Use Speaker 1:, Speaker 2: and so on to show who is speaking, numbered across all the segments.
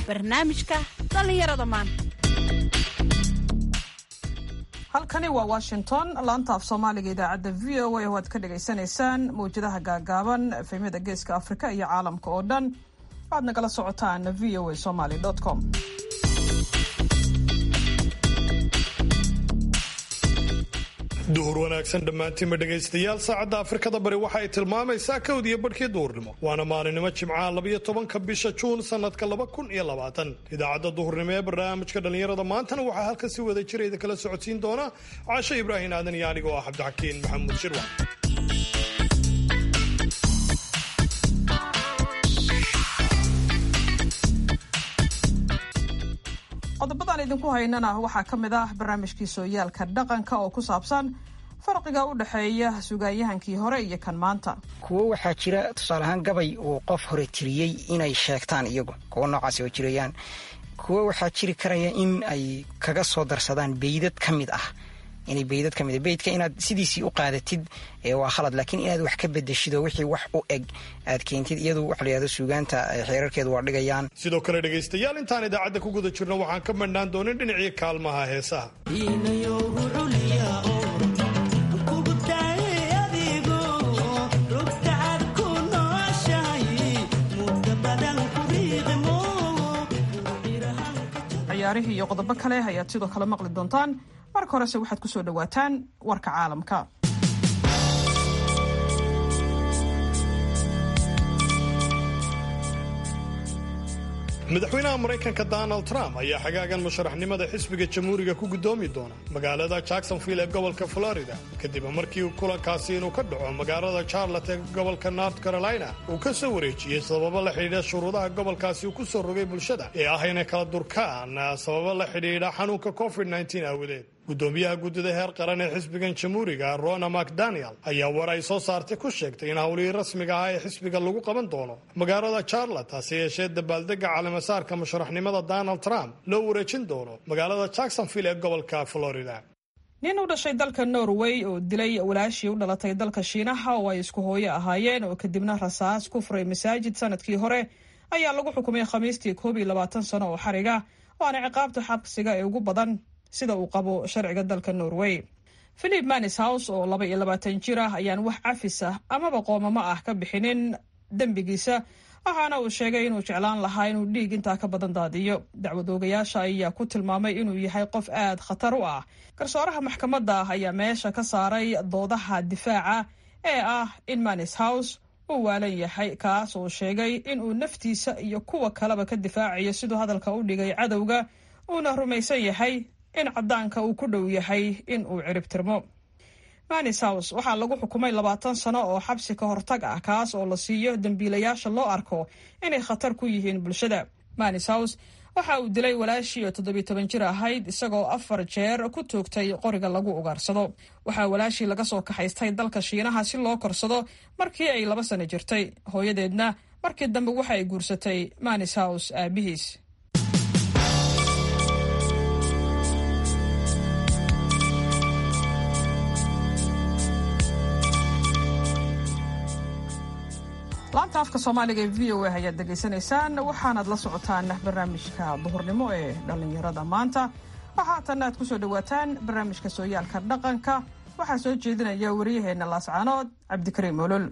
Speaker 1: barnaamijka dhallinyarada maanta
Speaker 2: halkani waa washington laanta af soomaaliga idaacadda v o a oo aad ka dhagaysanaysaan mawjadaha gaagaaban efemyada geeska afrika iyo caalamka oo dhan waxaad nagala socotaan v o a somaly com
Speaker 3: duhur wanaagsan dhammaantiinba dhegaystayaal saacadda afrikada bari waxa ay tilmaamaysaa kowd iyo badhkii duhurnimo waana maalinimo jimcaha labayo tobanka bisha juun sanadka laba kun iyo labaatan idaacadda duhurnimo ee barnaamijka dhallinyarada maantana waxaa halkan si wada jirayda kala socodsiin doona caasho ibraahim aadan iyo anigoo ah cabdixakiin maxamuud shirwa
Speaker 2: qodobadaan idinku haynana waxaa ka mid ah barnaamijkii sooyaalka dhaqanka oo ku saabsan farqiga u dhexeeya sugaanyahankii hore iyo kan maanta
Speaker 4: kuwo waxaa jira tusaale ahaan gabay uu qof hore tiriyey inay sheegtaan iyagu kuwo noocaasi oo jirayaan kuwo waxaa jiri karaya in ay kaga soo darsadaan beydad ka mid ah inay beydad ka mid beydka inaad sidiisii u qaadatid waa khalad laakiin inaad wax ka bedeshido wixii wax u eg aad keentid iyadu waxa la yihahdo suugaanta xeerarkeedu waa dhigayaan
Speaker 3: sidoo kale dhegaystayaal intaan idaacadda ku guda jirno waxaan ka madhnaan doonin dhinacii kaalmaha heesaha
Speaker 2: ciyaarihii iyo qodobo kale ayaad sidoo kale maqli doontaan marka horese waxaad ku soo dhowaataan warka caalamka
Speaker 3: madaxweynaha maraykanka donald trump ayaa xagaagan musharaxnimada xisbiga jamhuuriga ku guddoomi doona magaalada jacksonville ee gobolka florida kadib markii kulankaasi inuu ka dhaco magaalada charlotte ee gobolka north carolina uu ka soo wareejiyey sababo la xidhiidha shuruudaha gobolkaasi uu ku soo rogay bulshada ee ah inay kala durkaan sababo la xidhiidha xanuunka covid aawadeed gudoomiyaha guddida heer qaran ee xisbigan jamhuuriga rona macdaniel ayaa war ay soo saartay ku sheegtay in howlihii rasmiga ah ee xisbiga lagu qaban doono magaalada charlotte hase yeeshee dabaaldega caleemasaarka musharaxnimada donald trump loo wareejin doono magaalada jacksonville ee gobolka florida
Speaker 2: nin u dhashay dalka norway oo dilay walaashii u dhalatay dalka shiinaha oo ay isku hooyo ahaayeen oo kadibna rasaas ku furay masaajid sanadkii hore ayaa lagu xukumay khamiistii koob iyo labaatan sano oo xariga waana ciqaabta xabsiga ee ugu badan sida uu qabo sharciga dalka norway philip manishouse oo laba iyo labaatan jir ah ayaan wax cafis ah amaba qoomamo ah ka bixinin dembigiisa waxaana uu sheegay inuu jeclaan lahaa inuu dhiig intaa ka badan daadiyo dacwad oogayaasha ayaa ku tilmaamay inuu yahay qof aad khatar u ah garsooraha maxkamadda ayaa meesha ka saaray doodaha difaaca ee ah in manishouse uu waalan yahay kaas oo sheegay inuu naftiisa iyo kuwa kaleba ka difaacayo siduu hadalka u dhigay cadowga uuna rumaysan yahay in caddaanka uu ku dhow yahay in uu ciribtirmo manishouse waxaa lagu xukumay labaatan sano oo xabsi ka hortag ah kaas oo la siiyo dembiilayaasha loo arko inay khatar ku yihiin bulshada manishouse waxa uu dilay walaashii oo toddobiy toban jir ahayd isagoo afar jeer ku toogtay qoriga lagu ugaarsado waxaa walaashii laga soo kaxaystay dalka shiinaha si loo korsado markii ay laba sano jirtay hooyadeedna markii dambe waxa ay guursatay manishouse aabihiis laanta afka soomaaliga ee v o a ayaad degaysanaysaan waxaanaad la socotaan barnaamijka duhurnimo ee dhallinyarada maanta waxa haatanna aad ku soo dhowaataan barnaamijka sooyaalka dhaqanka waxaa soo jeedinaya wariyaheenna laascaanood cabdikariim olol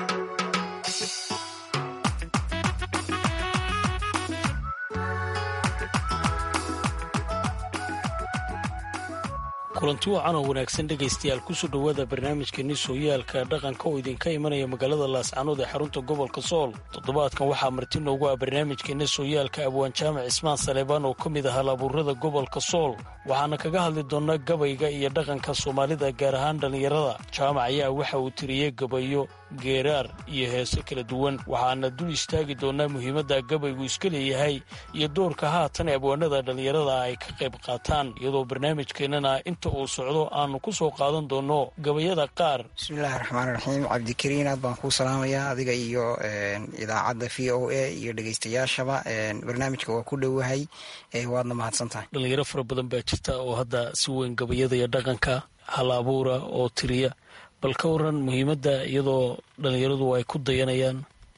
Speaker 5: kulanti wacan oo wanaagsan dhegaystayaal kusoo dhowaada barnaamijkeeni sooyaalka dhaqanka oo idinka imanaya magaalada laascanood ee xarunta gobolka sool toddobaadkan waxaa marti noogu ah barnaamijkeena sooyaalka abwaan jaamac ismaan saleebaan oo ka mid ah halabuurada gobolka sool waxaana kaga hadli doonnaa gabayga iyo dhaqanka soomaalida gaar ahaan dhallinyarada jaamac ayaa waxa uu tiriyey gabayo geeraar iyo heese kala duwan waxaana dul istaagi doonnaa muhiimadda gabaygu iska leeyahay iyo doorka haatan ee abwaanada dhallinyarada ay ka qayb qaataan iyadoo barnaamijkeennana inta uu socdo aanu ku soo qaadan doonno gabayada qaar
Speaker 4: bismillahi raxmaan raxiim cabdikariin aad baan kuu salaamayaa adiga iyo idaacadda v o a iyo dhegeystayaashaba barnaamijka waa ku dhowahay waadna mahadsan tahay
Speaker 5: dhallinyaro fara badan baa jirta oo hadda si weyn gabayada iyo dhaqanka hal abuura oo tiriya bal ka waran muhiimadda iyadoo dhallinyaradu ay ku dayanayaan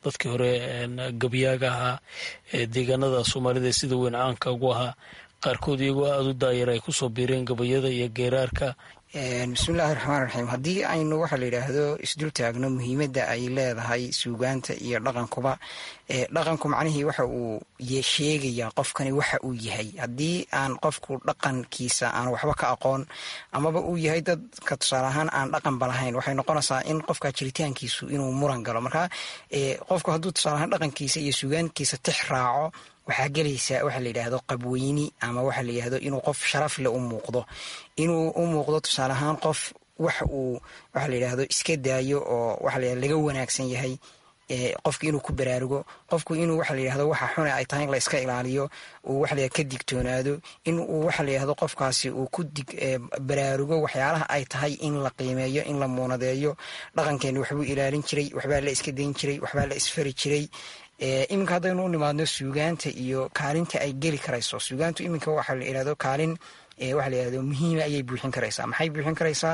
Speaker 5: dadkii hore gabyaaga ahaa ee deegaanada soomaalida sida weyn caanka ugu ahaa qaarkood iyagoo aada u daayar ay kusoo biireen gabayada iyo geeraarka
Speaker 4: bismillahi raxmaan raxiim haddii aynu waxaa la yidhaahdo isdul taagno muhiimadda ay leedahay suugaanta iyo dhaqankuba dhaqanku macnihii waxa uu sheegayaa qofkani waxa uu yahay haddii aan qofku dhaqankiisa aan waxba ka aqoon amaba uu yahay dadka tusaale ahaan aan dhaqanba lahayn waxay noqonaysaa in qofka jiritaankiisu inuu muran galo marka qofku hadduu tusaale ahaan dhaqankiisa iyo suugaankiisa tix raaco waxaa gelaysaa waxa la yidhaahdo qabweyni ama waxa la yidhahdo inuu qof sharafle u muuqdo inuu u muuqdo tusaale ahaan qof wax uu waxa la yidhaahdo iska daayo oo waxa la laga wanaagsan yahay qofku inuu ku baraarugo qofku inuu waxa la yidhahdo waxa xune ay tahay in la iska ilaaliyo uu waxa la ka digtoonaado in uu waxa la yidhahdo qofkaasi uu ku dig baraarugo waxyaalaha ay tahay in la qiimeeyo in la muunadeeyo dhaqankeeni waxbuu ilaalin jiray waxbaa la iska dayn jiray waxbaa la isfari jiray iminka haddaynu u nimaadno suugaanta iyo kaalinta ay geli karayso suugaantu iminka waxa la yidhahdo kaalin waxa la yidhahdo muhiima ayay buuxin karaysaa maxay buuxin karaysaa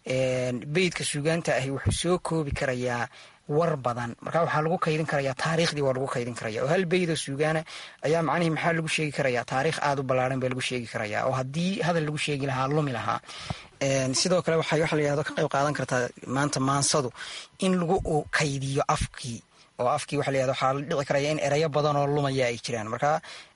Speaker 4: beydka suugaanta ahi wuxuu soo koobi karayaa war badan marka waxaa lagu kaydin karayaa taariikhdii waa lagu kaydin karaya oo hal beydoo suugaana ayaa macnihii maxaa lagu sheegi karayaa taariikh aada u ballaaran baa lagu sheegi karayaa oo haddii hadal lagu sheegi lahaa lumi lahaa sidoo kale waxay waxa la yidhahdo ka qayb qaadan kartaa maanta maansadu in lagu kaydiyo afkii oo afkii waxa la yihahdo waxaa la dhici karaya in erayo badan oo lumaya ay jiraan marka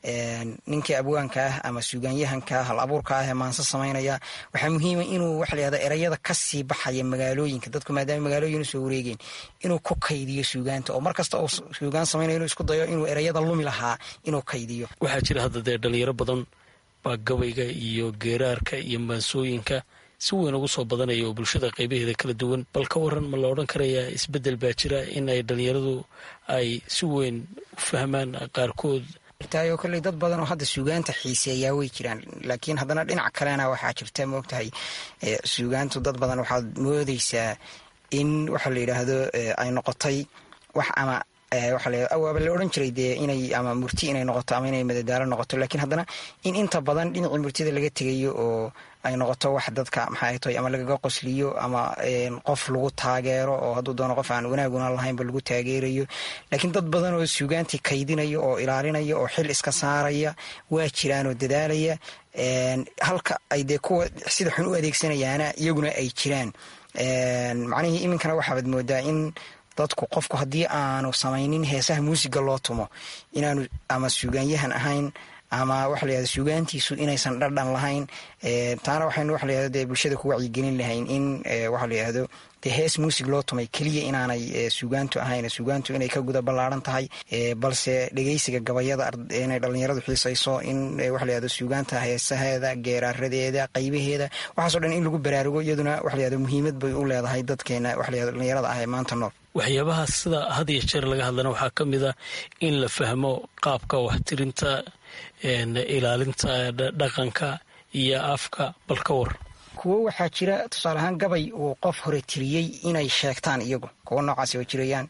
Speaker 4: ninkii abwaanka ah ama suugaanyahanka hal abuurka ah ee maanso samaynaya waxaa muhiima inuu waxa la yihahdo erayada kasii baxaya magaalooyinka dadku maadaama magaalooyin usoo wareegeen inuu ku kaydiyo suugaanta oo mar kasta oo suugaan samaynayo inuu isku dayo inuu erayada lumi lahaa inuu kaydiyo
Speaker 5: waxaa jira hadda dee dhalinyaro badan baa gabayga iyo geeraarka iyo maansooyinka si weyn ugu soo badanaya oo bulshada qaybaheeda kala duwan bal ka waran ma la odhan karayaa isbeddel baa jira in ay dhalinyaradu ay si weyn u fahmaan qaarkood
Speaker 4: taayoo kolley dad badan oo hadda suugaanta xiiseeyaa way jiraan laakiin haddana dhinac kalena waxaa jirta moogtahay suugaantu dad badan waxaad moodeysaa in waxa la yidhaahdo ay noqotay wax ama waaba la odhan jiray dee inay ama murti inay noqoto ama inay madadaalo noqoto laakiin haddana in inta badan dhinacii murtida laga tegayo oo ay noqoto wax dadka maxay tahay ama lagaga qosliyo ama qof lagu taageero oo hadduu doono qof aan wanaaguna lahaynba lagu taageerayo laakiin dad badan oo suugaantii kaydinaya oo ilaalinaya oo xil iska saaraya waa jiraan oo dadaalaya halka ay dee kuwa sida xun u adeegsanayaana iyaguna ay jiraan macnihii iminkana waxaabaad moodaa in dadku qofku haddii aanu samaynin heesaha muusiga loo tumo inaanu ama suugaanyahan ahayn ama waxa la yahdo suugaantiisu inaysan dhardhan lahayn taana waxaynu waxa la yahdo dee bulshada ku wacyigelin lahayn in waxa la yahdo dee hees muusig loo tumay keliya inaanay suugaantu ahayn suugaantu inay ka guda ballaaran tahay balse dhegeysiga gabayada inay dhallinyaradu xiisayso in waxa la yahdo suugaanta heesaheeda geeraaradeeda qaybaheeda waxaaso dhan in lagu baraarugo iyaduna waxa la yahdo muhiimad bay u leedahay dadkeena waxa la yahdo dhallinyarada ah ee maanta nool
Speaker 5: waxyaabaha sida had iyo jeer laga hadlana waxaa ka mid a in la fahmo qaabka waxtirinta ilaalinta dhaqanka iyo afka bal ka war
Speaker 4: kuwo waxaa jira tusaale ahaan gabay uu qof hore tiriyey inay sheegtaan iyagu kuwo noocaasi oo jirayaan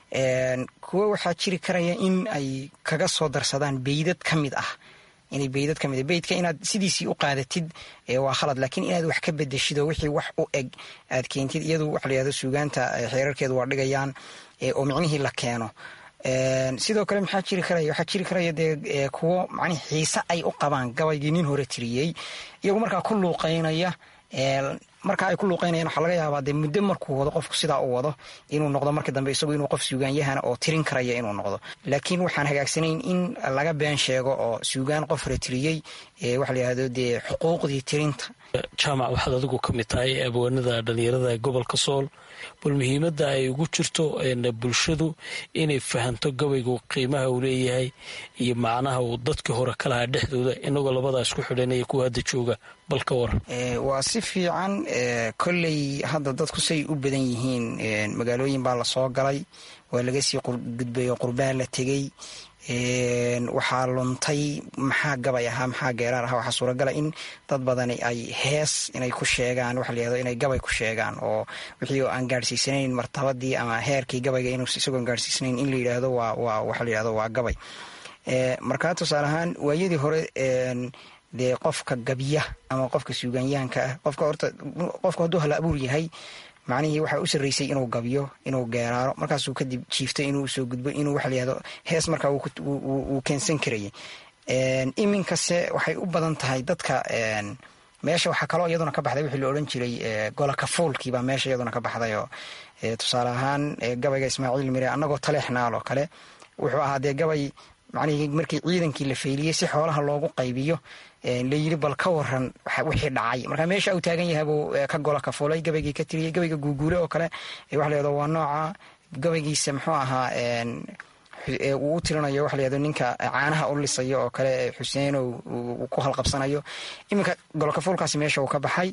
Speaker 4: kuwo waxaa jiri karaya in ay kaga soo darsadaan beydad ka mid ah inay beydad ka mid beydka inaad sidiisii u qaadatid waa khalad laakiin inaad wax ka bedeshido wixii wax u eg aad keentid iyadu waxa la yahdo suugaanta xeerarkeedu waa dhigayaan oo micnihii la keeno sidoo kale maxaa jiri karaya waxaa jiri karaya dee kuwo macnihi xiise ay u qabaan gabaygii nin hore tiriyey iyagu markaa ku luuqeynaya marka ay ku luuqeynayaan waxaa laga yaabaa dee muddo markuu wado qofku sidaa u wado inuu noqdo marka dambe isagu inuu qof suugaanyahana oo tirin karaya inuu noqdo laakiin waxaan hagaagsanayn in laga been sheego oo suugaan qof hore tiriyey waxa la yihahdo dee xuquuqdii tirinta
Speaker 5: jaamac waxaad adigu ka mid tahay abwaanada dhalinyarada gobolka sool bal muhiimadda ay ugu jirto bulshadu inay fahanto gabaygu qiimaha uu leeyahay iyo macnaha uu dadkii hore ka lahaa dhexdooda inagoo labadaa isku xidhanaya kuwa hadda jooga bal ka war
Speaker 4: waa si fiican kolley hadda dadku say u badan yihiin magaalooyin baa lasoo galay waa laga sii gudbay oo qurbaa la tegey waxaa luntay maxaa gabay ahaa maxaa geeraar ahaa waxaa suuragala in dad badani ay hees inay ku sheegaan waxa la yahdo inay gabay ku sheegaan oo wixii aan gaadhsiisanayn martabadii ama heerkii gabayga inuu isagoon gaadhsiisanayn in la yidhaahdo waa waa waxa la yihahdo waa gabay markaa tusaale ahaan waayadii hore dee qofka gabya ama qofka suugaanyahanka ah qofka horta qofku hadduu hala abuur yahay macnihii waxaa u sarreysay inuu gabyo inuu geeraaro markaasuu kadib jiifto inuu usoo gudbo inuu waxa layihahdo hees markaa uu keensan karayay iminkase waxay u badan tahay dadka meesha waxaa kaloo iyaduna ka baxday wixii la odhan jiray golaka fuulkiibaa meesha iyaduna ka baxdayoo tusaale ahaan gabayga ismaaciil mire annagoo taleexnaal oo kale wuxuu ahaa dee gabay macnihii markii ciidankii la fayliyey si xoolaha loogu qaybiyo layiri bal ka waran wixii dhacay marka meesha uu taagan yahay buu ka gola ka fuulay gabaygii ka tiriyey gabayga guuguule oo kale waxa layado waa nooca gabaygiisa muxuu ahaa uu u tirinayo waxa layado ninka caanaha u lisayo oo kale xuseen uu ku halqabsanayo iminka golkafuulkaasi meesha uu ka baxay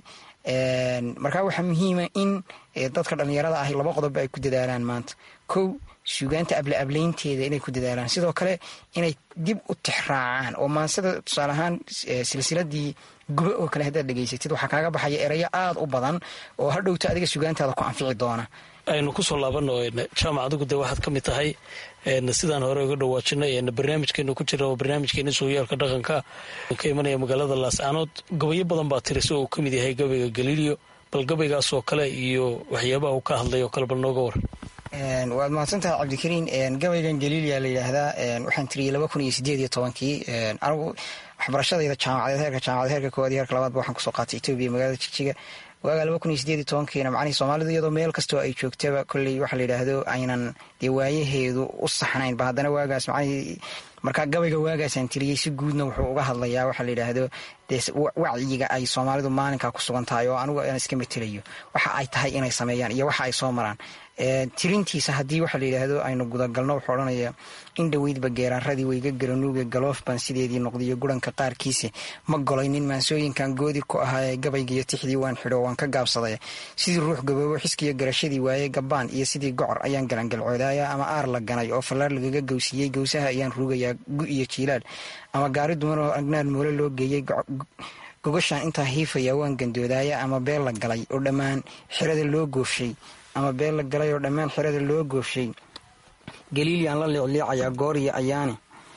Speaker 4: marka waxaa muhiima in dadka dhallinyarada ahi laba qodob ay ku dadaalaan maanta kow suugaanta able ablaynteeda inay ku dadaalaan sidoo kale inay dib u tixraacaan oo maansada tusaale ahaan silsiladii gube oo kale haddaad dhegaysatid waxaa kaaga baxaya erayo aada u badan oo hadhowta adiga suugaantaada ku anfici doona
Speaker 5: aynu kusoo laabano jaamac adigu dee waxaad ka mid tahay sidaan hore uga dhawaajinay barnaamijkeenu ku jira oo barnaamijkeena sooyaalka dhaqanka ka imanaya magaalada laascaanood gabayo badan baa tiri si uu ka mid yahay gabayga galiilio bal gabaygaas oo kale iyo waxyaabaha uu ka hadlay oo kale bal nooga war
Speaker 4: waad mahadsantahay cabdikariin gabaygan galiilia la yidhaahdaa waxaan tiriyey laba kun iyo sideed iyo tobankii anigu waxbarashadayda jaamacadeed heerka jaamacad heerka koowaad iyo heerka labaadba waxaan kusoo qaatay etoobiya magaalada jigjiga waagaa laba kun iyo sideed iyo tobankiina macnihii soomaalidu iyadoo meel kastoo ay joogtaba kolley waxa la yidhaahdo aynan dee waayaheedu u saxnayn ba haddana waagaas macnihii markaa gabayga waagaasaan tiriyey si guudna wuxuu uga hadlayaa waxaa la yidhaahdo dee wacyiga ay soomaalidu maalinkaa ku sugan tahay oo anigu aan iska matelayo waxa ay tahay inay sameeyaan iyo waxa ay soo maraan tirintiisa haddii waxa la yidhaahdo aynu gudagalno wuxuu odhanaya in dhoweydba geeraaradii weyga garanuuga galoof baan sideedii noqdiyo guranka qaarkiisa ma golaynin maansooyinkan goodi ku ahaaye gabaygiiyo tixdii waan xidho waan ka gaabsaday sidii ruux gaboobo xiskiyo garashadii waaye gabbaan iyo sidii gocor ayaan galangalcoodaaya ama aar la ganay oo fallaar lagaga gowsiiyey gowsaha ayaan ruugayaa gu iyo jiilaal ama gaari duman oo agnaar moole loo geeyey gogashaan intaa hiifaya waan gandoodaaya ama beel la galay oo dhammaan xirada loo goofshay ama beel la galay oo dhammaan xerada loo goofshay galiiliaan la liicliicayaa gooriyo ayaane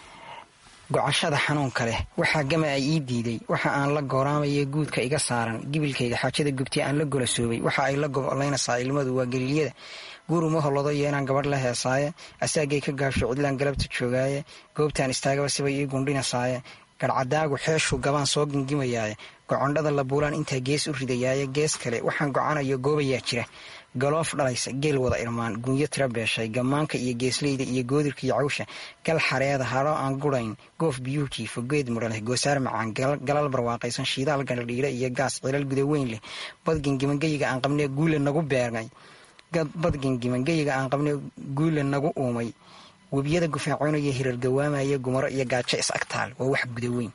Speaker 4: gocashada xanuunka leh waxaa gama ay ii diiday waxa aan la gooraamaya guudka iga saaran gibilkayga xaajada gubtay aan la golasoobay waxa ay la gobolaynaysaa ilmadu waa galiilyada guur uma holodo yeenaan gabadh la heesaaye asaagay ka gaabsho cidlaan galabta joogaaye goobtaan istaagaba sibay ii gundhinasaaye garhcadaagu xeeshuu gabaan soo gingimayaaye gocondhada la buulaan intaa gees u ridayaaye gees kale waxaan gocanayo goobayaa jira galoof dhalaysa geel wada irmaan gunyo tira beeshay gammaanka iyo geesleyda iyo goodirka iyo cawsha gal xareeda hadho aan gurayn goof biyuhu jiifo geed mudha leh goosaar macaan galal barwaaqaysan shiidaal gandhadhiire iyo gaas cilal gudaweyn leh badgengimangeyiga aan qabnee guule nagu beermay badgengimangeyiga aan qabnee guule nagu uumay webiyada gufaacoonaya hirar gawaamaya gumaro iyo gaajo is agtaal waa wax gudaweyn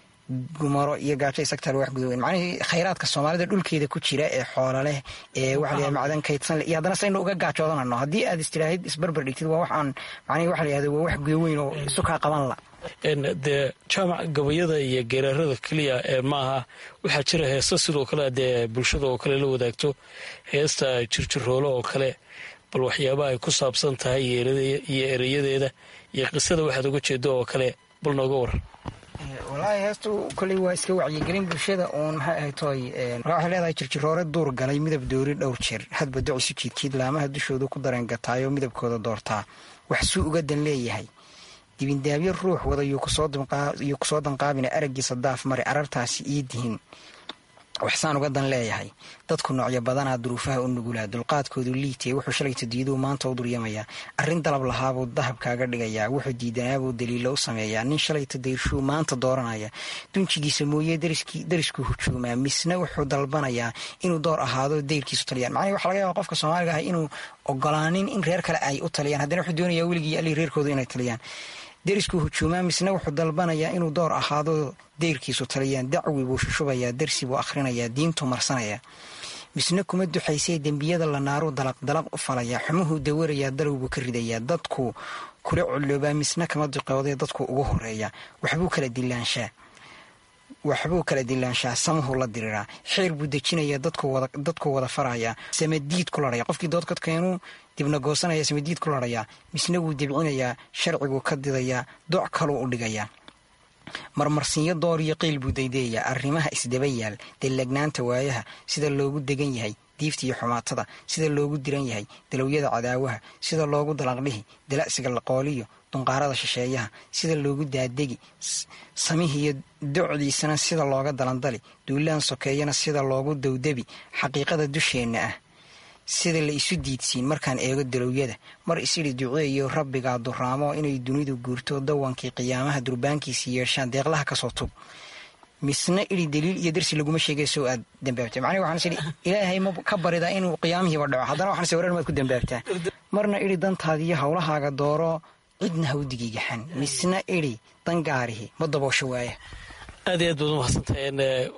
Speaker 4: gumaro iyo gaajo isagtaal wax gudaweyn macnihii khayraadka soomaalida dhulkeeda ku jira ee xoola leh ee waxa la macdan kaydsan leh iyo haddana saynu uga gaajoodanano haddii aad istiraahid isbarbar dhigtid waa waxaan macnihi waxa la yihahdo waa wax gudaweyn oo isu kaa qaban la
Speaker 5: dee jaamac gabayada iyo geeraarada keliya ee maaha waxaa jira heesta sidoo kale dee bulshada oo kale la wadaagto heesta jirjiroolo oo kale bal waxyaabaha ay ku saabsan tahay iyo ereyadeeda iyo qisada waxaad uga jeedo oo kale bal nooga waran
Speaker 4: walaahi heestu koley waa iska wacyigelin bulshada uun maxay ahay tooy markaa waxay leedahay jirjiroore duur galay midab doori dhowr jeer hadba ducisu jiidkiid laamaha dushoodu ku dareen gataayoo midabkooda doortaa wax suu uga dan leeyahay dibindaabyo ruux wada yuu kusoo danqaabina araggiisa daaf mare arartaasi ii dihin waxsaan uga dan leeyahay dadku noocyo badanaa duruufaha u nugulaa dulqaadkoodu liitee wuxuu shalayta diiduu maanta u duryamayaa arrin dalab lahaabuu dahab kaaga dhigayaa wuxuu diidanaabuu daliilo u sameeyaa nin shalayta dayrshuw maanta dooranaya dunjigiisa mooye dariskuu hujuumaa misna wuxuu dalbanayaa inuu door ahaado dayrkiisu taliyaan macnihi waxa laga yaaba qofka soomaaliga ah inuu ogolaanin in reer kale ay u taliyaan haddana wuxuu doonayaa weligii alii reerkoodu inay taliyaan deriskuu hujuumaa misna wuxuu dalbanayaa inuu door ahaado deyrkiisu taliyaan dacwi buu shushubayaa darsi buu akhrinayaa diintuu marsanayaa misna kuma duxaysee dembiyada la naaruu dalaq dalaq u falayaa xumuhuu dawarayaa dalowbuu ka ridayaa dadku kula culloobaa misna kama duqoodee dadku ugu horeeya waxbuu kala dilaanshaa waxbuu kala dilaanshaa samuhuu la diriraa xeer buu dejinayaa dadku wada farayaa samadiid ku laraya qofkii doodkadkeenuu dibna goosanaya samadiid ku larayaa misna wuu debcinayaa sharciguu ka didayaa doc kaluu u dhigayaa marmarsiinyo door iyo qiil buu daydayayaa arrimaha isdaba yaal dallagnaanta waayaha sida loogu degan yahay diifta iyo xumaatada sida loogu diran yahay dalowyada cadaawaha sida loogu dalaqdhihi dala'siga laqooliyo dunqaarada shisheeyaha sida loogu daadegi samihiiyo docdiisana sida looga dalandali duulaan sokeeyana sida loogu dawdabi xaqiiqada dusheenna ah sida la isu diidsiin markaan eego dalowyada mar isidhi duceeyo rabbigaa duraamo inay dunidu guurto dawankii qiyaamaha durbaankiisi yeeshaan deeqlaha kasoo tub misna idhi daliil iyo darsi laguma sheegay soo aad dambaabtay macnihi waxaan is idhi ilaahay ma ka baridaa inuu qiyaamihiiba dhaco haddana waxaan is warar maad ku dambaabtaa marna idhi dantaadiiyo howlahaaga dooro cidna ha u digigaxan misna idhi dangaarihi ma daboosho waaya
Speaker 5: aad iyo aad baad umahadsantahay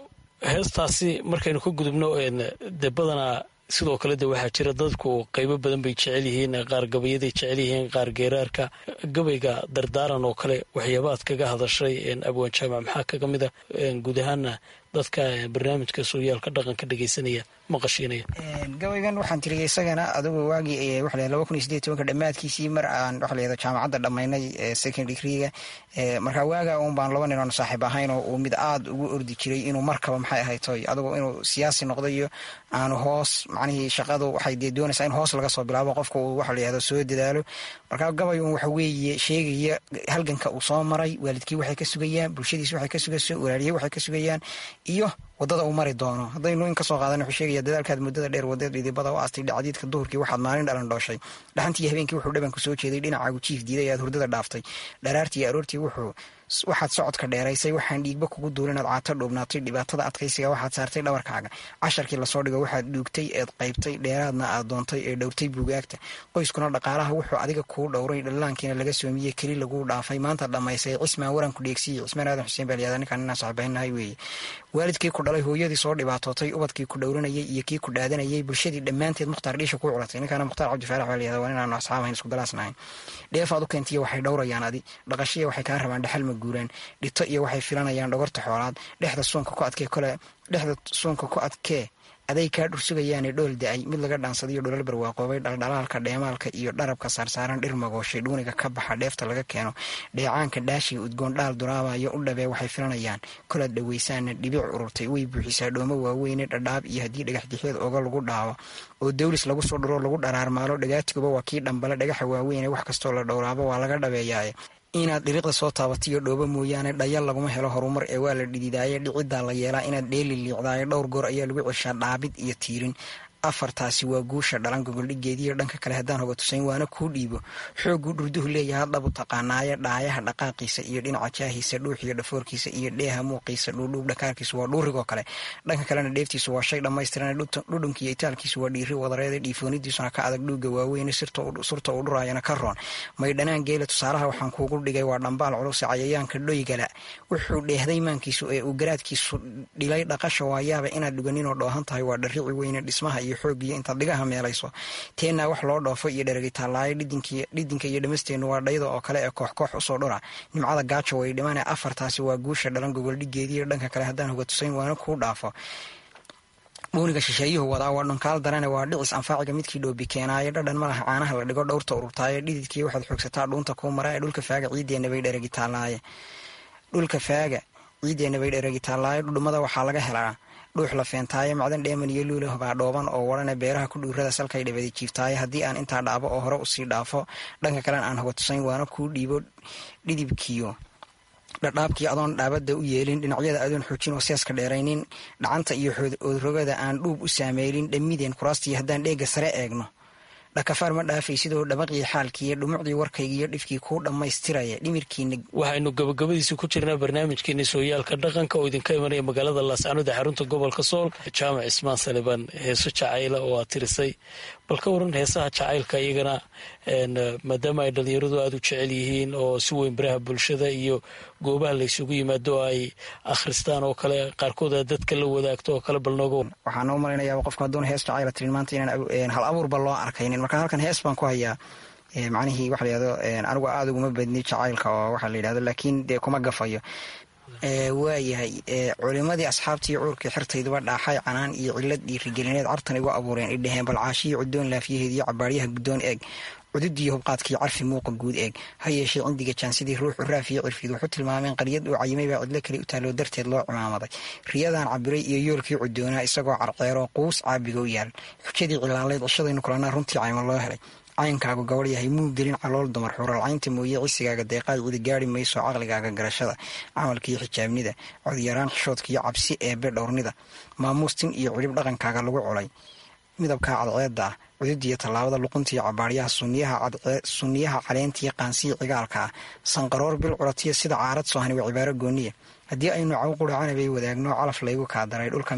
Speaker 5: heestaasi markaynu ka gudubno dee badanaa sidoo kale de waxaa jira dadku qaybo badan bay jecel yihiin qaar gabayaday jecel yihiin qaar geeraarka gabayga dardaaran oo kale waxyaabaad kaga hadashay abwaan jaamac maxaa kaga mid a guud ahaana dadka barnaamijka sooyaalka dhaqanka dhegeysanaya maqashiinaya
Speaker 4: gabaygan waxaan tiriyay isagana adugu waagii waxa laba kun iyo sideed tobanka dhammaadkiisii mar aan waxa layihahdo jaamacadda dhammaynay second degreega markaa waaga uun baan laba nin oon saaxiib ahayn oo uu mid aada ugu ordi jiray inuu markaba maxay ahaytoy adugu inuu siyaasi noqdo iyo aanu hoos macnihii shaqadu waxay dee doonaysaa in hoos laga soo bilaabo qofka uu waxa layihahdo soo dadaalo markaa gabay uun waxa weeye sheegaya halganka uu soo maray waalidkii waxay ka sugayaan bulshadiis waxay ka sugayso walaaliyey waxay ka sugayaan iyo wadada uu mari doono haddaynu in kasoo qaadan wuxuu sheegaya dadaalkaad muddada dheer wadeed idibada u aastay dhacdiidka duhurkii waxaad maalin dhalan dhooshay dhaxantii habeenkii wuxuu dhabanku soo jeeday dhinacaagu jiif diiday aad hurdada dhaaftay dharaartii aroortii wuxuu waxaad socodka dheeraysay waxaan dhiigba kugu duulin aad caato dhuubnaatay dhibaatada adkaysiga waxaad saartay dhabarkaaga casharkii lasoo dhigo waxaad dhuugtay eed qaybtay dheeraadna aad doontay ee dhowrtay buugaagta qoyskuna dhaqaalaha wuxuu adiga kuu dhowray dhallaankiina laga soomiyey keli laguu dhaafay maanta dhammaysay cismaan waranku dheegsiye cismaan aadan xuseen baalyada ninkaan inaan saxibahaynahay weeye waalidkii ku dhalay hooyadii soo dhibaatootay ubadkii ku dhowranayay iyo kii ku dhaadanayay bulshadii dhammaanteed mukhtaar dhiisha kuu culatay ninkaana mukhtaar cabdifaarax baa layahda waa inaanu asxaabahayn isku dalaasnahayn dheefaad u keentiya waxay dhowrayaan adi dhaqashiya waxay kaa rabaan dhaxal ma guuraan dhito iyo waxay filanayaan dhogorta xoolaad dhexda suunka ku adkee kole dhexda suunka ku adkee aday kaa dhursugayaane dhool da-ay mid laga dhaansadayo dholal barwaaqoobay dhaldhalaalka dheemaalka iyo dharabka saarsaaran dhir magooshay dhuuniga ka baxa dheefta laga keeno dheecaanka dhaashiga udgoon dhaal duraabayo u dhabee waxay filanayaan kolaad dhaweysaana dhibic ururtay way buuxisaa dhoomo waaweyne dhadhaab iyo haddii dhagaxdixeed oga lagu dhaawo oo dawlis lagu soo dhuro lagu dharaarmaalo dhagaatiguba waa kii dhambale dhagaxa waaweyne wax kastoo la dhowraabo waa laga dhabeeyaaye inaad dhiriqda soo taabatiyo dhoobo mooyaane dhayal laguma helo horumar ee waa la dhididaaye dhiciddaa la yeelaa inaad dheeli liicdaaye dhowr goor ayaa lagu ceshaa dhaabid iyo tiirin afartaasi waa guusha dhalan gogoldhigeediyo dhanka kale haddaan hoga tusayn waana kuu dhiibo xoogguu dhurduhu leeyaha dhabu taqaanaaye dhaayaha dhaqaaqiisa iyo dhinaca jaahiisa dhuuxiyo dhafoorkiisa iyo dheeha muuqiisa dhuudhuub dhakaarkiisu waa dhuurigoo kale dhanka kalena dheeftiisu waa shay dhammaystiran dhudhunkiiyo itaalkiisu waa dhiiri wadareeda dhiifoonidiisuna ka adag dhuuga waaweyne surta uu dhuraayana ka roon maydhanaan geela tusaalaha waxaan kuugu dhigay waa dhambaal culuse cayayaanka dhoygala wuxuu dheehday maankiisu ee uu garaadkiisu dhilay dhaqasha waayaaba inaad dhuganinoo dhoohan tahay waa dharrici weyne dhismaha iyo xoogiyo intaad dhigaha meelayso teennaa wax loo dhoofo iyo dheragitaalaayo dhidinka iyo dhamasteennu waa dhayda oo kale ee koox koox usoo dhura nimcada gaajo way dhimane afartaasi waa guusha dhalan gogoldhigeediyo dhanka kale haddaan hoga tusayn waana kuu dhaafo dhuuniga shisheeyuhu wadaa waa dhunkaal darane waa dhicis anfaaciga midkii dhoobi keenaayo dhadhan malaha caanaha la dhigo dhowrta ururtaayo dhididkii waxaad xoogsataa dhuunta kuu mara ee dhulka faaga ciiddeenna bay dheragitaalaaye dhulka faaga ciiddeenna bay dheragitaalaayo dhudhumada waxaa laga helaa dhuux la feentaaye macdan dheeman iyo luula baa dhooban oo warane beeraha ku dhuurada salkay dhabadi jiiftaaye haddii aan intaa dhaabo oo hore usii dhaafo dhanka kalena aan hoga tusayn waana kuu dhiibo dhidibkiyo dhadhaabkii adoon dhaabada u yeelin dhinacyada adoon xoojin oo seeska dheeraynin dhacanta iyo oodrogada aan dhuub u saameylin dhammideen kuraastii haddaan dheega sare eegno dhakafaar ma dhaafay sidoo dhabaqii xaalkiiyo dhumucdii warkaygiiyo dhifkii kuu dhammaystiraya dhimirkiina
Speaker 5: waxaynu gabagabadiisi ku jirnaa barnaamijkeeni sooyaalka dhaqanka oo idinka imanaya magaalada laascaanood ee xarunta gobolka sool jaamac ismaan salibaan heeso jacayla oo aad tirisay bal ka waran heesaha jacaylka iyagana maadaama ay dhalinyaradu aada u jecel yihiin oo si weyn baraha bulshada iyo goobaha laysugu yimaado oo ay akhristaan oo kale qaarkood aad dadka la wadaagto oo kale bal nooga
Speaker 4: waxaan u malaynayaa qofka hadduuna hees jacayla tirin maanta inaan hal abuurba loo arkaynin marka halkan hees baan ku hayaa macnihii waxa layihahdo anigu aada uguma badni jacaylka oo waxa la yidhahdo laakiin dee kuma gafayo waayahay culimadii asxaabtii cuurkii xirtayduba dhaaxay canaan iyo cilad dhiirigelineed cartan igu abuureen idhaheen balcaashiyi cudoon laafiyaheed iyo cabaaryaha guddoon eeg cududii hubqaadkii carfi muuqa guud eeg ha yeeshee cindiga jaansidii ruuxu raafiyo cirfiid wuxu tilmaameen qaryad uu cayimay baa cidlo kale u taalloo darteed loo cumaamaday riyadan cabiray iyo yoolkii cudoonaa isagoo carceero quus caabiga u yaal xujadii cilaalayd cishadaynu kulanaa runtii caymo loo helay caynkaagu gabadh yahay muu gelin calool dumar xuralcaynta mooye cisigaaga deeqaad cidi gaari mayso caqligaaga garashada camalkiiyo xijaabnida codyaraan xishoodkiiyo cabsi eebe dhowrnida maamuustin iyo cilib dhaqankaaga lagu colay midabkaa cadceedda ah cududiyo tallaabada luquntiiyo cabaaryaha sunniyaha caleentiyo qaansiya cigaalka ah sanqaroor bil curatiya sida caarad soohani waa cibaaro gooniya haddii aynu caw quracanabay wadaagno calaf laygu kaadaray dhulka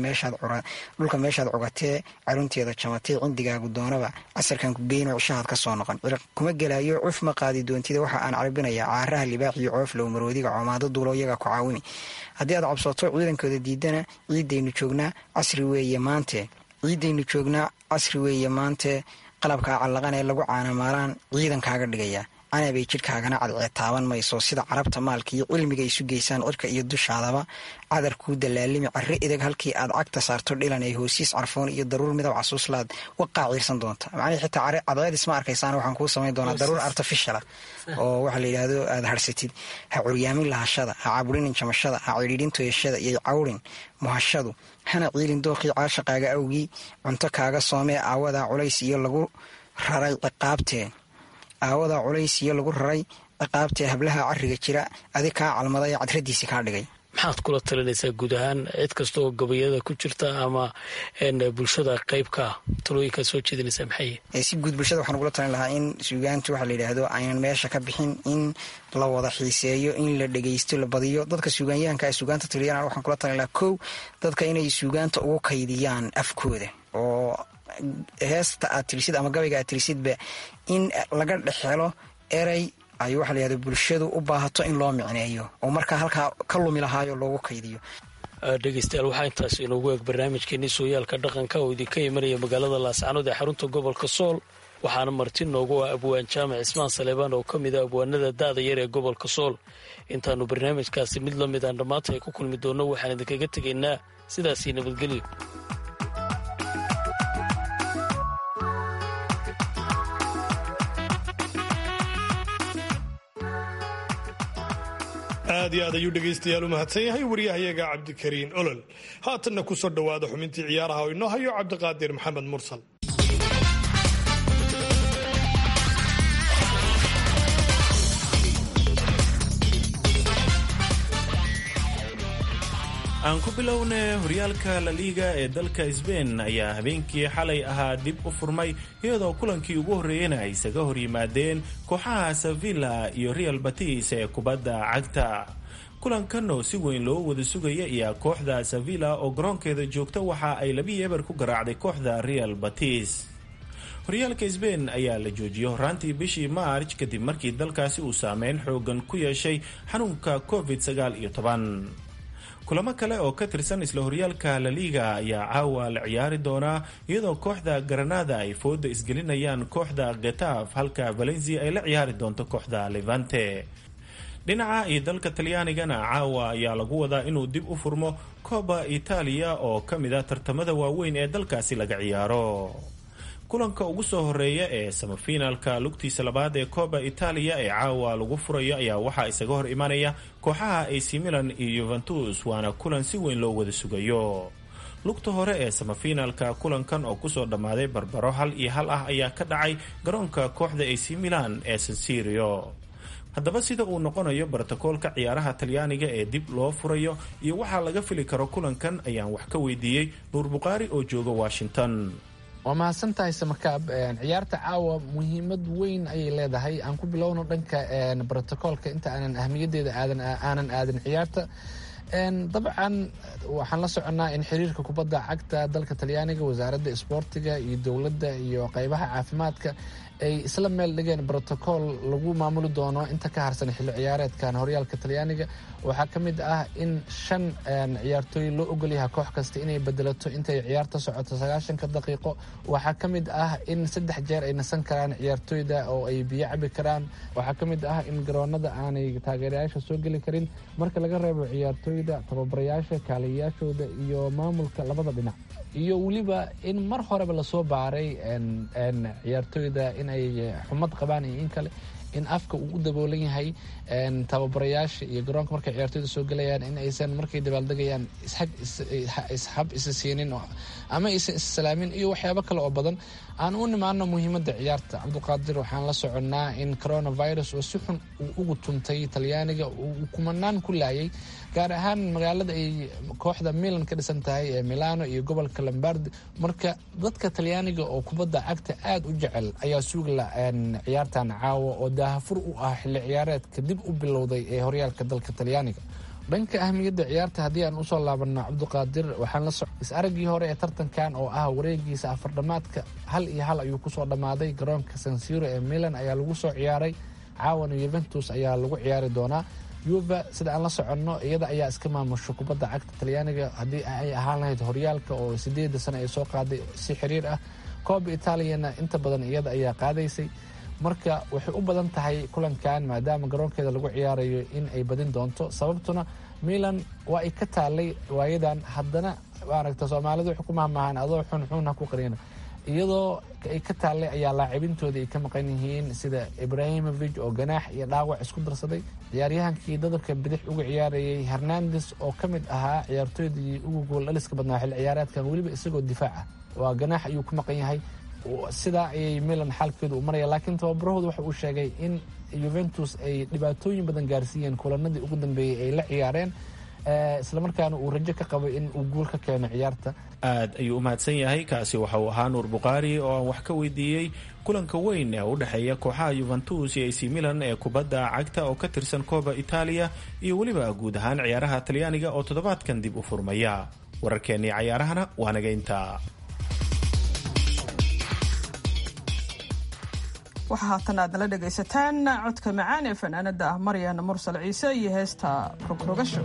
Speaker 4: meeshaad cugatee carunteeda jamatay cindigaagu doonaba casarkan ku geyno cishahaad ka soo noqon ciriq kuma gelaayo cuf ma qaadi doontida waxa aan carbinayaa caaraha libaaxiyo cooflow maroodiga coomaado duulo iyaga ku caawini haddii aad cabsato ciidankooda diidana ciidaynu joognaa casri weeye maante ciidaynu joognaa casri weeye maante qalabkaa callaqan ee lagu caanamaalaan ciidankaaga dhigaya canabay jidhkaagana cadceed taaban mayso sida carabta maalka iyo cilmiga isu geysaan cirka iyo dushaadaba cadar kuu dalaalimi carre edeg halkii aad cagta saarto dhilan ay hoosiis carfoon iyo daruur midab casuuslaad waqaa ciirsan doonta macnihii xitaa cadceed isma arkaysaan waxaan kuu samayn doonaa daruur artificiala oo waxa la yidhaahdo aad harsatid ha curyaamin lahashada ha caburinin jamashada ha cidhiidhin toyashada iyo cawrin muhashadu hana ciilin dooqii caashaqaaga awgii cunto kaaga soomee aawadaa culays iyo lagu raray ciqaabtee aawadaa culays iyo lagu raray ciqaabtee hablaha cariga jira adig kaa calmaday cadradiisi kaa dhigay
Speaker 5: maxaad kula talinaysaa guud ahaan cid kasta oo gabayada ku jirta ama bulshada qeybka talooyinkaad soo jeedinaysaa maxay
Speaker 4: si guud bulshada waxaan ugula talin lahaa in suugaantu waxa la yidhaahdo aynan meesha ka bixin in la wada xiiseeyo in la dhegeysto la badiyo dadka suugaanyahanka ee suugaanta taliyaan waxaan kula talin lahaa kow dadka inay suugaanta ugu kaydiyaan afkooda oo heesta aad tirisid ama gabayga aad tirisidba in laga dhexhelo erey ay waxa la yihahdo bulshadu u baahato in loo micneeyo oo markaa halkaa ka lumi lahaayo loogu kaydiyo
Speaker 5: dhegeystayaal waxaa intaas inoogu eeg barnaamijkeenii sooyaalka dhaqanka oo idinka imanaya magaalada laascanood ee xarunta gobolka sool waxaana marti noogu ah abwaan jaamac ismaan saleebaan oo ka mid a abwaanada da-da yar ee gobolka sool intaannu barnaamijkaasi mid la mid aan dhammaanta ay ku kulmi doonno waxaan idinkaga tegaynaa sidaasii nabadgelyo
Speaker 3: aad iyo aad ayuu dhegaystayaal u mahadsan yahay waryahayaga cabdikariin olol haatanna ku soo dhowaada xubintii ciyaaraha oo inoo hayo cabdiqaadir maxamed mursal
Speaker 6: aan ku bilowna horyaalka laliiga ee dalka sbain ayaa habeenkii xalay ahaa dib u furmay iyadoo kulankii ugu horreeyena ay isaga hor yimaadeen kooxaha sevilla iyo real batis ee kubadda cagta kulankan oo si weyn loo wada sugaya ayaa kooxda sevilla oo garoonkeeda joogta waxa ay labi eber ku garaacday kooxda real batis horyaalka sbain ayaa la joojiyey horaantii bishii maarj kadib markii dalkaasi uu saameyn xoogan ku yeeshay xanuunka covid sagaal iyo toban kulamo kale oo ka tirsan isla horyaalka laliga ayaa caawa la ciyaari doonaa iyadoo kooxda garanada ay fooda isgelinayaan kooxda getaf halka valencia ay la ciyaari doonto kooxda levante dhinaca iyo dalka talyaanigana caawa ayaa lagu wadaa inuu dib u furmo coba itaaliya oo ka mid ah tartamada waaweyn ee dalkaasi laga ciyaaro kulanka ugu soo horeeya ee samafinaalka lugtiisa labaad ee coba itaaliya ee caawa lagu furayo ayaa waxaa isaga hor imanaya kooxaha ac milan iyo yuventus waana kulan si weyn loo wada sugayo lugta hore ee samafinaalka kulankan oo kusoo dhammaaday barbaro hal iyo hal ah ayaa ka dhacay garoonka kooxda ac milan ee sansirio haddaba sida uu noqonayo brotokoolka ciyaaraha talyaaniga ee dib loo furayo iyo waxaa laga fili karo kulankan ayaan wax ka weydiiyey nuur bukhaari oo jooga washington
Speaker 7: waa mahadsan tahay samakaab ciyaarta caawa muhiimad weyn ayay leedahay aan ku bilowno dhanka brotocoolka inta aanan ahmiyadeeda aanan aadin ciyaarta dabcan waxaan la soconnaa in xiriirka kubadda cagta dalka talyaaniga wasaaradda isboortiga iyo dowladda iyo qeybaha caafimaadka ay isla meel dhigeen brotocool lagu maamuli doono inta ka harsan xilli ciyaareedkan horyaalka talyaaniga waxaa ka mid ah in shan ciyaartooy loo ogolyaha koox kasta inay bedelato intay ciyaarta socoto sagaashanka daqiiqo waxaa ka mid ah in saddex jeer ay nasan karaan ciyaartooyda oo ay biyo cabi karaan waxaa ka mid ah in garoonada aanay taageerayaasha soo geli karin marka laga reebo ciyaartooyda ciyaartooyda tababarayaasha kaaliyayaashooda iyo maamulka labada dhinac iyo weliba in mar horeba lasoo baaray ciyaartooyda inay xumad qabaan iyo in kale in afka uu u daboolan yahay tababarayaasha iyo garoonka markay ciyaartooyda soo gelayaan in aysan markay dabaaldegayaan ishab isa siinin ama aysan issalaamin iyo waxyaabo kale oo badan aan u nimaano muhiimadda ciyaarta cabduqaadir waxaan la soconnaa in coronavirus oo si xun uu ugu tuntay talyaaniga uu kumanaan ku laayay gaar ahaan magaalada ay kooxda milan ka dhisan tahay ee milano iyo gobolka lombardi marka dadka talyaaniga oo kubadda cagta aada u jecel ayaa suugla ciyaartan caawa oo daahafur u ah xilli ciyaareedka dib u bilowday ee horyaalka dalka talyaaniga dhanka ahmiyadda ciyaarta haddii aan usoo laabano cabduqaadir waxaan la soc is-araggii hore ee tartankan oo ah wareegiisa afardhamaadka hal iyo hal ayuu kusoo dhammaaday garoonka sansiro ee milan ayaa lagu soo ciyaaray caawana yuventus ayaa lagu ciyaari doonaa yuva sida aan la soconno iyada ayaa iska maamusho kubadda cagta talyaaniga haddii ay ahaan lahayd horyaalka oo sideeda sano ay soo qaaday si xiriir ah kooba itaaliyana inta badan iyada ayaa qaadaysay marka waxay u badan tahay kulankan maadaama garoonkeeda lagu ciyaarayo in ay badin doonto sababtuna milan waa ay ka taalay waayadan haddana maaragta soomaalidu waxay ku mahmahaan adoo xun xun ha ku qarina iyadoo ay ka taallay ayaa laacibintooda ay ka maqan yihiin sida ibrahimovic oo ganaax iyo dhaawac isku darsaday ciyaaryahankii dadabka bidix uga ciyaarayay hernandes oo ka mid ahaa ciyaartooydii ugu gool dhaliska badnaa xilli ciyaareedkan weliba isagoo difaaca waa ganaax ayuu ku maqan yahay sidaa ayay milan xaalkeedu u maraya laakiin tababarahooda waxa uu sheegay in yuventus ay dhibaatooyin badan gaarsiiyeen kulanadii ugu dambeeyey ay la ciyaareen islamarkaana uu rajo ka qabay in uu guul ka keeno ciyaarta
Speaker 6: aad ayuu u mahadsan yahay kaasi waxa uu ahaa nuur bukhaari oo aan wax ka weydiiyey kulanka weyn ee u dhexeeya kooxaha yuventus iyo ac milan ee kubadda cagta oo ka tirsan kooba itaaliya iyo weliba guud ahaan ciyaaraha talyaaniga oo toddobaadkan dib u furmaya wararkeennii cayaarahana waa naga intaa
Speaker 2: waxaa haatan aad nala dhegaysataan codka macaan ee fanaanada ah maryan mursal ciise iyo heesta rogrogasho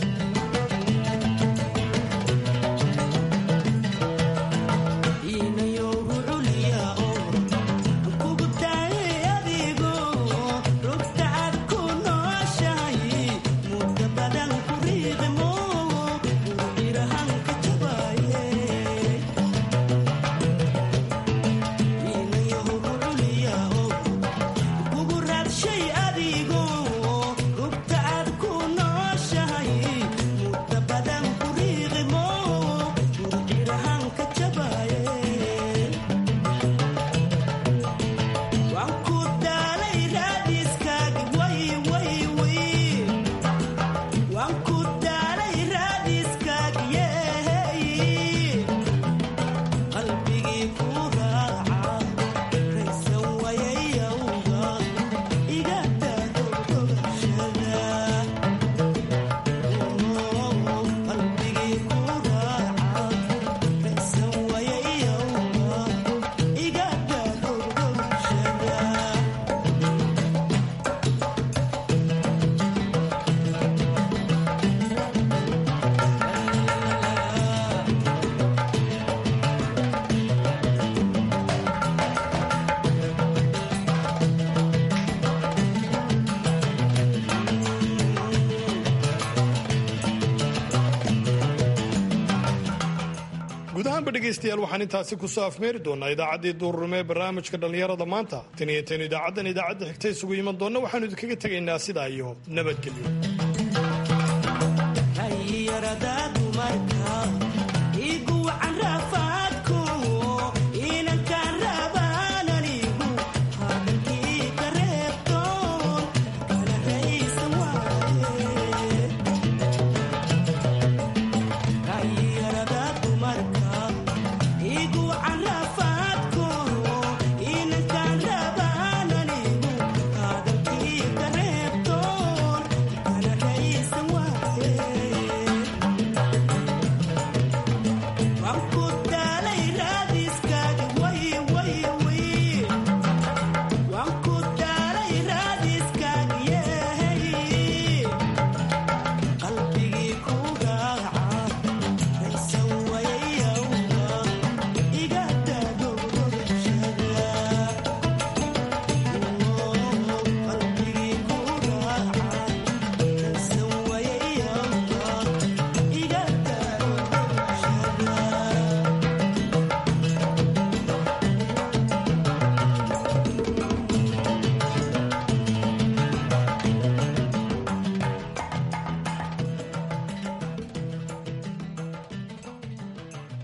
Speaker 3: guud ahaanba dhegaystayaal waxaan intaasi kusoo afmeeri doonaa idaacaddii duururume ee barnaamijka dhallinyarada maanta tan iyo tan idaacaddan idaacadda xigta isugu iman doonna waxaanu idinkaga tegaynaa sidaa iyo nabadgelyo